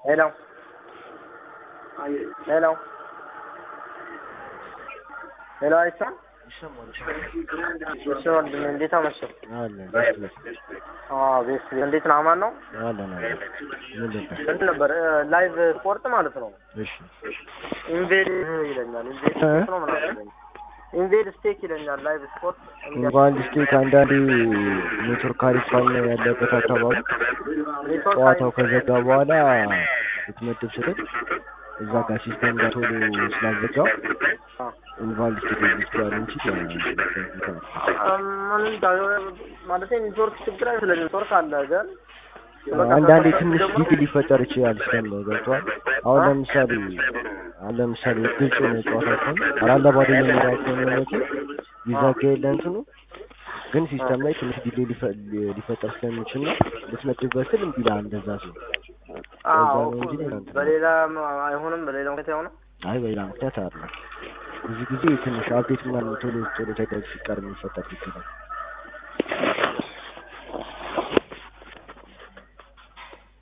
ሄሎ ሄሎ ሄሎ አይሰማም? ይሰማል እሺ ወንድሜ እንዴት አመሸህ? አለን ደስ ይላል አዎ ቤት እንዴት ነው? አማን ነው? አለን አለን ምን ነበር እንትን ነበር ላይቭ ስፖርት ማለት ነው። እሺ ኢንቬድ ይለኛል። ኢንቬድ ስፖርት ነው ምናምን ይለኛል። ኢንቬድ ስቴክ ይለኛል። ላይቭ ስፖርት እንኳን ስቴክ አንዳንዴ ኔትወርክ አሪፍ ካልሆነ ያለበት አካባቢ ጨዋታው ከዘጋ በኋላ ልትመድብ ስትል እዛ ጋር ሲስተም ጋር ቶሎ ስላዘጋው ኢንቫልድ ስትል ይችላል እንጂ ማለት ኔትወርክ ችግር አይደለም። ኔትወርክ አለ ግን አንዳንዴ ትንሽ ጊዜ ሊፈጠር ይችላል። ሲስተም ላይ ገብቷል። አሁን ለምሳሌ አሁን ለምሳሌ ግልጽ የሆነ ጨዋታ ከሆነ አራት ለባዶ የሚመራ ከሆነ እውነቱ ሊዘጋ የለ እንትኑ ግን ሲስተም ላይ ትንሽ ዲሌ ሊፈጠር ስለሚችል ነው ልትመድብበት ስል እምቢ ይልሃል። እንደዛ ሲሆን አዎ በሌላ አይሆንም። በሌላ ምክንያት አይሆንም። አይ በሌላ ምክንያት አይደለም። ብዙ ጊዜ ትንሽ አፕዴት ምናምን ቶሎ ቶሎ ሳይደረግ ሲቀር የሚፈጠር ይችላል።